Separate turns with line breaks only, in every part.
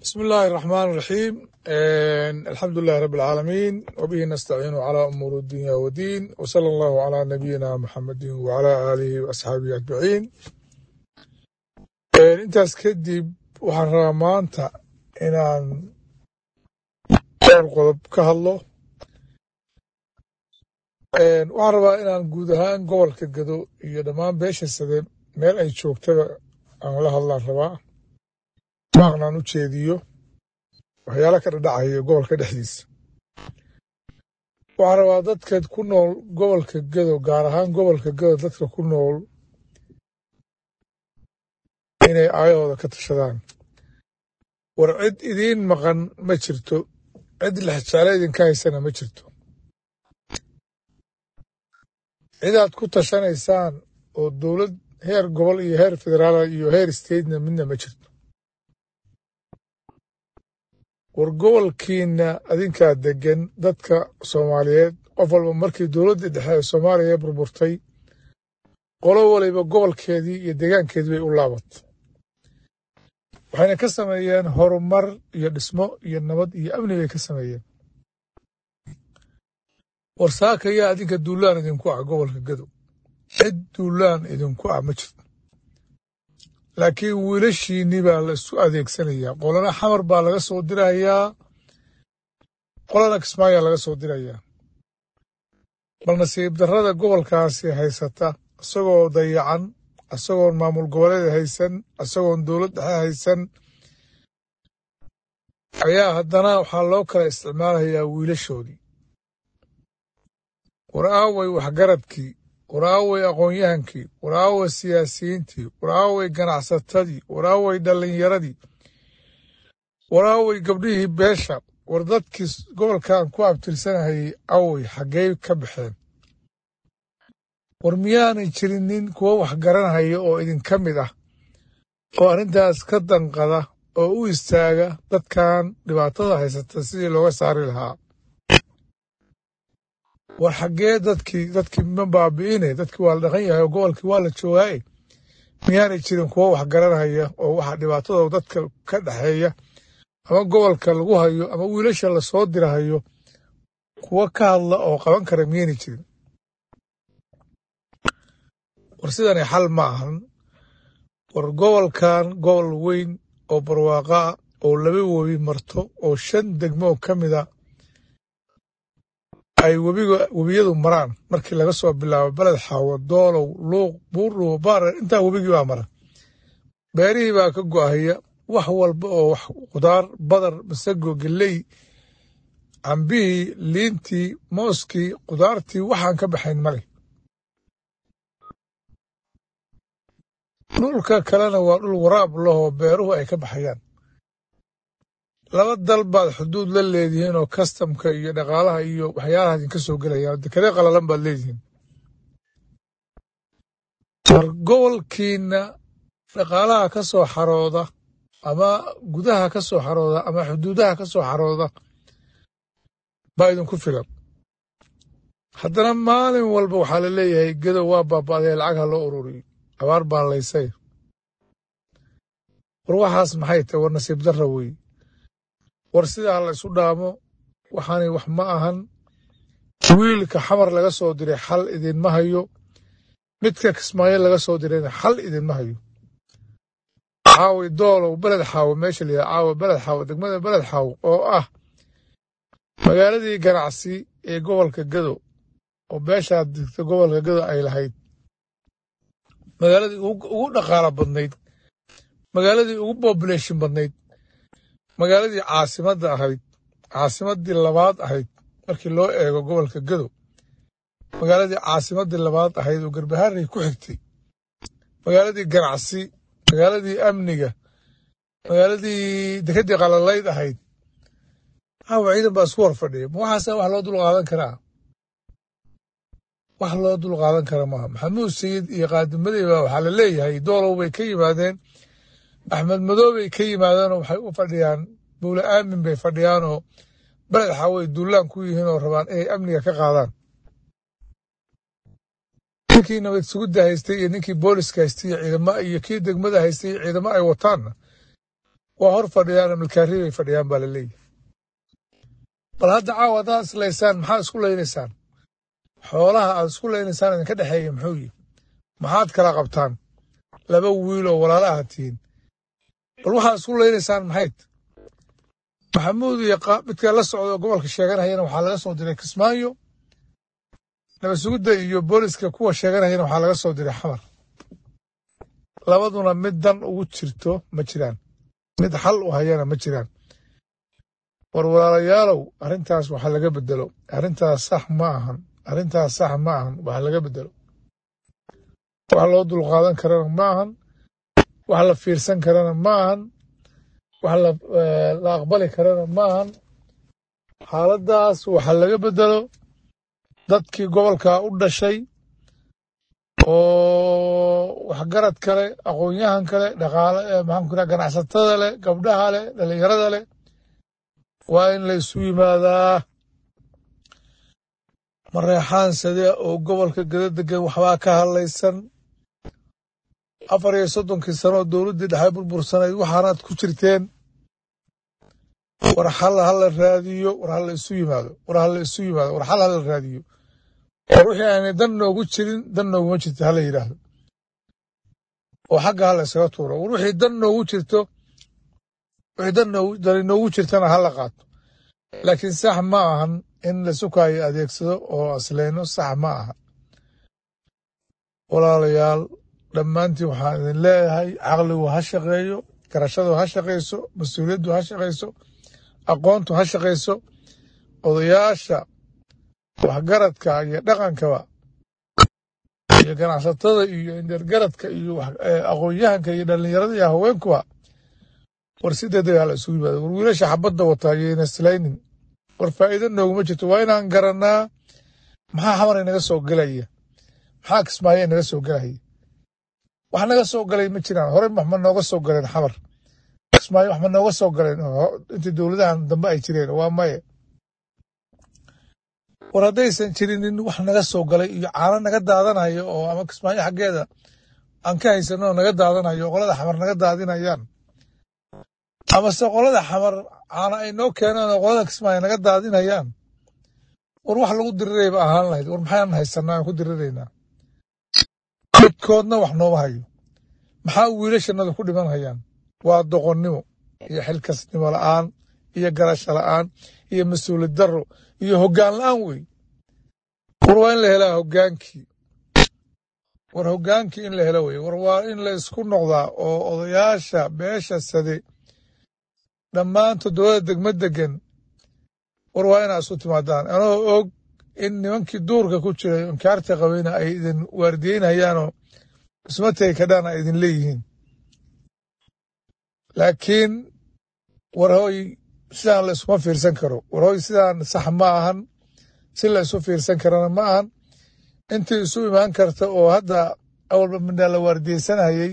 بسم الله الرحمن الرحيم الحمد لله رب العالمين وبه نستعين على أمور الدنيا والدين وصلى الله على نبينا محمد وعلى آله وأصحابه أجمعين intaas kadib waxaan rabaa maanta inaan dhowr qodob ka hadlo waxaan rabaa inaan guud ahaan gobolka gado iyo dhammaan beesha sade meel ay joogtaba aan la hadlaan rabaa maaqnaan u jeediyo waxyaala ka dhadhacayo gobolka dhexdiisa waxaan rabaa dadka ku nool gobolka gado gaar ahaan gobolka gado dadka ku nool inay aayahooda ka tashadaan war cid idiin maqan ma jirto cid lexjaale idinka haysana ma jirto cidaad ku tashanaysaan oo dowlad heer gobol iyo heer federaal iyo heer statena midna ma jirto war gobolkiina adinkaa degan dadka soomaaliyeed qof walba markii dowladdii dhexe ee soomaaliya burburtay qolo waliba gobolkeedii iyo deegaankeedii bay u laabatay waxayna ka sameeyeen horumar iyo dhismo iyo nabad iyo amni bay ka sameeyeen war saaka yaa adinka duulaan idinku ah gobolka gadow cid duulaan idinku ah ma jirto laakiin wiilashiinni baa la isu adeegsanayaa qolana xamar baa laga soo dirayaa qolana kismaayaa laga soo dirayaa bal nasiib darrada gobolkaasi haysata isagoo dayacan isagoon maamul goboleed haysan isagoon dowlad dhexe haysan ayaa haddana waxaa loo kala isticmaalayaa wiilashoodii war aaway waxgaradkii war aaway aqoon-yahankii war aaway siyaasiyiintii war aaway ganacsatadii war aaway dhallinyaradii war aaway gabdhihii beesha war dadkii gobolkan ku abtirsanahayay away xaggey ka baxeen war miyaanay jirinin kuwo wax garanhaya oo idinka mid ah oo arrintaas ka danqada oo u istaaga dadkan dhibaatada haysata sidii looga saari lahaa war xaggee dadkii dadkii ma baabi'ine dadkii waa la dhaqan yahay oo gobolkii waa la joogaaye miyaanay jirin kuwo wax garanhaya oo waxa dhibaatadoo dadka ka dhexeeya ama gobolka lagu hayo ama wiilasha lasoo dirahayo kuwo ka hadla oo qaban kara miyaanay jirin war sidani xal ma ahan war gobolkan gobol weyn oo barwaaqa ah oo laba webi marto oo shan degmo ka mida ay webiga webiyadu maraan markii laga soo bilaabo beled xaawo doolow luuq buurdhuwo baare intaa webigii baa mara beerihii baa ka go'ahaya wax walba oo wax khudaar badar masago geley cambihii liintii mooskii khudaartii waxaan ka baxayn male dhulka kalena waa dhul waraab lahoo beeruhu ay ka baxayaan laba dal baad xuduud la leedihiin oo kastamka iyo dhaqaalaha iyo waxyaalaha idinka soo gelayaan dekade qalalan baad leedihiin war gobolkiina dhaqaalaha ka soo xarooda ama gudaha ka soo xarooda ama xuduudaha ka soo xarooda baa idinku filan haddana maalin walba waxaa la leeyahay gadow waa baaba'day lacag ha loo ururiyo abaar baan laysay war waxaas maxay tahay war nasiib darra weeye war sidaa la isu dhaamo waxaanay wax ma ahan wiilka xamar laga soo diray xal idinma hayo midka kismaayo laga soo dirayna xal idinma hayo caawi doolow beled xaawo meesha la yidhaha caawa beled xaawo degmada beled xaawo oo ah magaaladii ganacsi ee gobolka gado oo beeshaad digta gobolka gado ay lahayd magaaladii ugu dhaqaalo badnayd magaaladii ugu bobulation badnayd magaaladii caasimadda ahayd caasimaddii labaad ahayd markii loo eego gobolka gado magaaladii caasimaddii labaad ahayd oo garbaharey ku xigtay magaaladii ganacsi magaaladii amniga magaaladii dekedii qalalayd ahayd caawa ciidan baa isku hor fadhiya ma waxaasa wax loo dul qaadan karaa wax loo dul qaadan kara maaha maxamuud sayid iyo qaadimadey baa waxaa la leeyahay doolow bay ka yimaadeen axmed madow bay ka yimaadeenoo waxay u fadhiyaan buule aamin bay fadhiyaanoo beled xaaway duulaan ku yihiin oo rabaan inay amniga ka qaadaan ninkii nabad sugudda haystay iyo ninkii booliska haystay iyo ciidamo iyo kii degmada haystay iyo ciidamo ay wataanna waa hor fadhiyaan milkaari bay fadhiyaan baa la leeyahy bal hadda caawa haddaad islaysaan maxaa isku laynaysaan xoolaha aad isku laynaysaan idinka dhexeeya muxuu yihi maxaad kala qabtaan laba wiil oo walaala aha tihiin bal waxaad isku laynaysaan maxayd maxamuud iyo midka la socda oo gobolka sheeganayana waxaa laga soo diray kismaayo nabasugidda iyo booliska kuwa sheeganayana waxaa laga soo diray xamar labaduna mid dan ugu jirto ma jiraan mid xal u hayana ma jiraan war walaalayaalow arrintaas waxa laga bedelo arrintaas sax ma ahan arrintaas sax ma ahan waxa laga bedelo wax loo dulqaadan karana ma ahan wax la fiirsan karana ma ahan wax la aqbali karana ma ahan xaaladdaas waxa laga bedelo dadkii gobolka u dhashay oo waxgarad kale aqoon-yahan kale dhaqaale maxaan ku raa ganacsatada leh gabdhaha leh dhallinyarada leh waa in la isu yimaadaa mareexaan sade oo gobolka gada degan waxbaa ka hadlaysan afar iyo soddonkii sano oo dowladdii dhexe burbursanayd waxaanaad ku jirteen war xal hala raadiyo war hala isu yimaado war hala isu yimaado war xal hala raadiyo war wixii aanay dan noogu jirin dan nooguma jirto hala yidhaahdo oo xagga hala iskaga tuuro war wixii dan noogu jirto wixii dan dani noogu jirtana hala qaato laakiin sax ma ahan in la sukaayo adeegsado oo asleyno sax ma aha walaalayaal dhammaantiin waxaan idin leeyahay caqligu ha shaqeeyo garashadu ha shaqayso mas-uuliyaddu ha shaqayso aqoontu ha shaqayso odayaasha waxgaradka iyo dhaqankaba iyo ganacsatada iyo indergaradka iyo aqoon-yahanka iyo dhallinyarada iyo haweenkuba war si degdeg hala isugu yimaado war wiilasha xabadda wataa yayna islaynin war faa'iido nooguma jirto waa inaan garannaa maxaa xamar inaga soo gelaya maxaa kismaayo inaga soo gelaya wax naga soo galay ma jiraan horey wax ma nooga soo galeen xamar kismaayo wax ma nooga soo galeen intii dowladahan dambe ay jireen waa maye war haddaysan jirinin wax naga soo galay iyo caano naga daadanayo oo ama kismaayo xaggeeda aan ka haysanoo naga daadanayo oo qolada xamar naga daadinayaan amase qolada xamar caano ay noo keenaan oo qolada kismaayo naga daadinayaan war wax lagu dirirayba ahaan lahayd war maxaan haysanaa aan ku diriraynaa midkoodna wax nooma hayo maxaa wiilashanadu ku dhiman hayaan waa doqonnimo iyo xilkasnimo la'aan iyo garasho la'aan iyo mas-uuliyad darro iyo hoggaan la'aan wey war waa in la helaa hoggaankii war hoggaankii in la helo wey war waa in la isku noqdaa oo odayaasha beesha sade dhammaantood dowlada degma degan war waa inaa isu timaadaan anoo og in nimankii duurka ku jiray inkaarta qabayna ay idin waardiyeynayaanoo isma tegi kadhaan ay idin leeyihiin laakiin war hoy sidaan la isuma fiirsan karo war hoy sidaan sax ma ahan si la isu fiirsan karana ma ahan intii isu imaan karta oo hadda awalba midhaa la waardiyeysanayay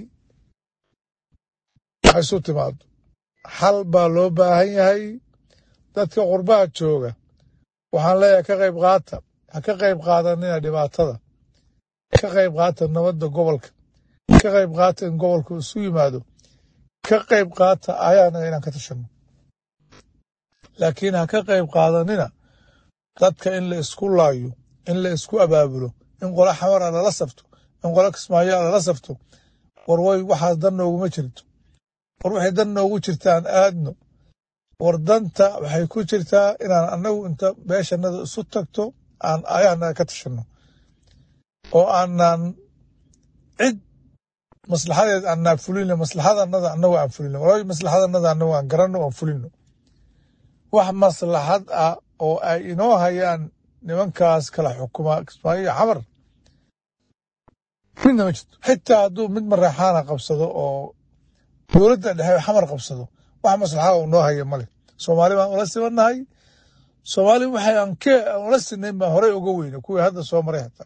ha isu timaado xal baa loo baahan yahay dadka qurbaha jooga waxaan leeyahay ka qayb qaata ha ka qayb qaadanina dhibaatada ka qayb qaata nabadda gobolka ka qayb qaata in gobolku isu yimaado ka qayb qaata ayaanaga inaan ka tashanno laakiin ha ka qayb qaadanina dadka in la isku laayo in la isku abaabulo in qola xamara lala safto in qola kismaayoa lala safto war way waxaas dan nooguma jirto war waxay dan noogu jirtaan aadno war danta waxay ku jirtaa inaan annagu inta beeshanada isu tagto aan ayaanaga ka tashanno oo aanaan cid maslaxadeed aanaa fulino maslaxadanada annagu aan fulino walaa maslaxadanada annagu aan garanno aan fulino wax maslaxad ah oo ay inoo hayaan nimankaas kala xukuma kismaayo iyo xamar midna ma jirto xitaa hadduu mid mareexaana qabsado oo dowladda dhexe xamar qabsado wax maslaxada uu noo haya male soomaali baan ula sibannahay soomaali waxay aan ke ula sinayn baan horey uga weyna kuwii hadda soo maray hataa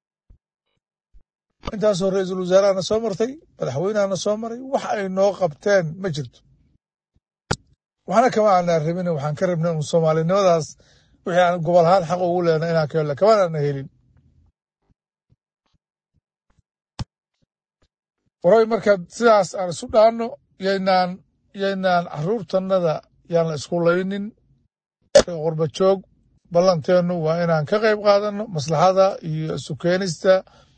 intaasoo ra-iisul wasaarahana soo martay madaxweynehana soo maray wax ay noo qabteen ma jirto waxna kama aanaa rabin waxaan ka rabnay un soomaalinimadaas wixii aan gobol ahaan xaq ugu leena inaan ka helna kamanaana helin waroy marka sidaas aan isu dhaanno yaynaan yaynaan caruurtannada yaan la isku laynin qurba joog ballanteennu waa inaan ka qayb qaadanno maslaxada iyo isu keenista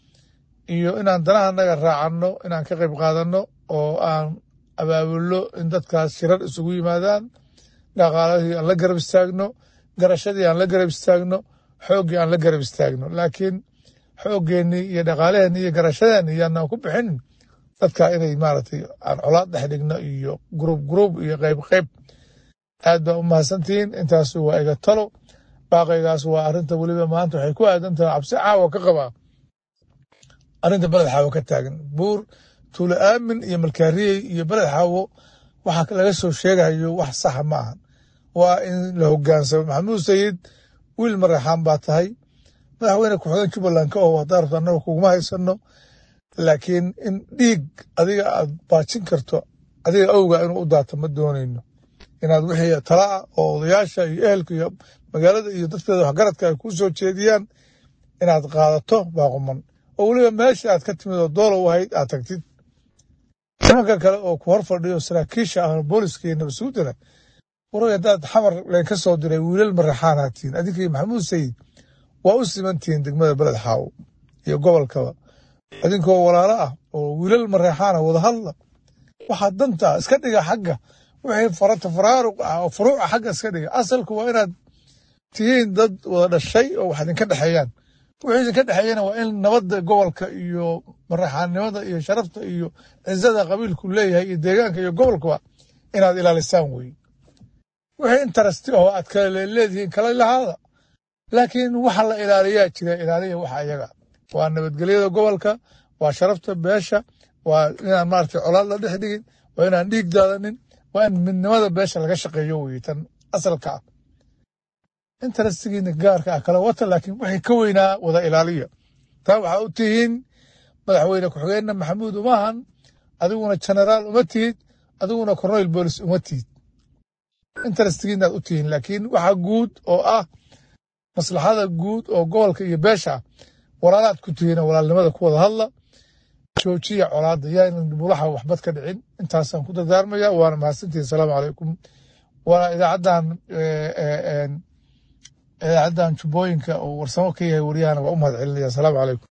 iyo inaan danahanaga raacanno inaan ka qayb qaadanno oo aan abaabulno in dadkaas shirar isugu yimaadaan dhaqaalahii aan la garab istaagno garashadii aan la garab istaagno xooggii aan la garab istaagno laakiin xooggeenii iyo dhaqaalaheennii iyo garashadeenni yaanaan ku bixinin dadka inay maaragtay aan colaad dhex dhigno iyo gruub gruub iyo qayb qayb aad baa u mahadsantihiin intaasu waa iga talo baaqaygaas waa arrinta weliba maanta waxay ku aadan tahay cabsi caawa ka qabaa arrinta beled xaawo ka taagan buur tuulo aamin iyo malkaariyey iyo beled xaawo waxa laga soo sheegayo wax saxa ma ahan waa in la hogaansamo maxamuud sayid wiil maraxaan baa tahay madaxweyne ku-xigeen jubbaland ka oo haddaa rabto annaga kuguma haysano laakiin in dhiig adiga aad baajin karto adiga awga inuu u daato ma doonayno inaad wixii talaa oo odayaasha iyo ehelka iyo magaalada iyo dadkeeda waxgaradka ay kuu soo jeediyaan inaad qaadato baaquman oo weliba meesha aad ka timid oo doolow ahayd aad tagtid nimanka kale oo ku hor fadhiyo saraakiisha ah booliska iyo nabadsuudana waray haddaad xamar leen ka soo diray wiilal maraxaanaa tihiin adinkii maxamuud sayid waa u simantihiin degmada beled xaawo iyo gobolkaba idinkoo walaalo ah oo wiilal maraxaana wada hadla waxaa danta iska dhiga xagga wixii farata faraaruq ah oo furuuca xagga iska dhiga asalku waa inaad tihiin dad wada dhashay oo wax idinka dhexeeyaan wixii idinka dhexeeyana waa in nabadda gobolka iyo maraxaannimada iyo sharafta iyo cizada qabiilku leeyahay iyo deegaanka iyo gobolkaba inaad ilaalisaan weye wixii interesti oo aad kale leedihiin kala lahaada laakiin waxa la ilaaliyaa jira ilaaliya waxa ayaga waa nabadgelyada gobolka waa sharafta beesha waa inaan maaragtay colaad la dhex dhigin waa inaan dhiig daadanin waa in midnimada beesha laga shaqeeyo weye tan asalka ah interestigiina gaarka ah kala wata laakiin waxay ka weynaa wada ilaaliya taa waxaa u tihiin madaxweyne ku-xigeenna maxamuud umahan adiguna generaal uma tihid adiguna corneyl boolis uma tihid interestigiinaad u tihiin laakiin waxa guud oo ah maslaxada guud oo gobolka iyo beesha walaalaad ku tihiin walaalnimada ku wada hadla joojiya colaadda yaanan bulaxa waxbad ka dhicin intaasaan ku dardaarmaya waana mahadsantihin asalaamu calaykum waana idaacaddan idaacaddan jubbooyinka oo warsamo ka yahay waryahana waa u mahad celinaya asalaamu calaykum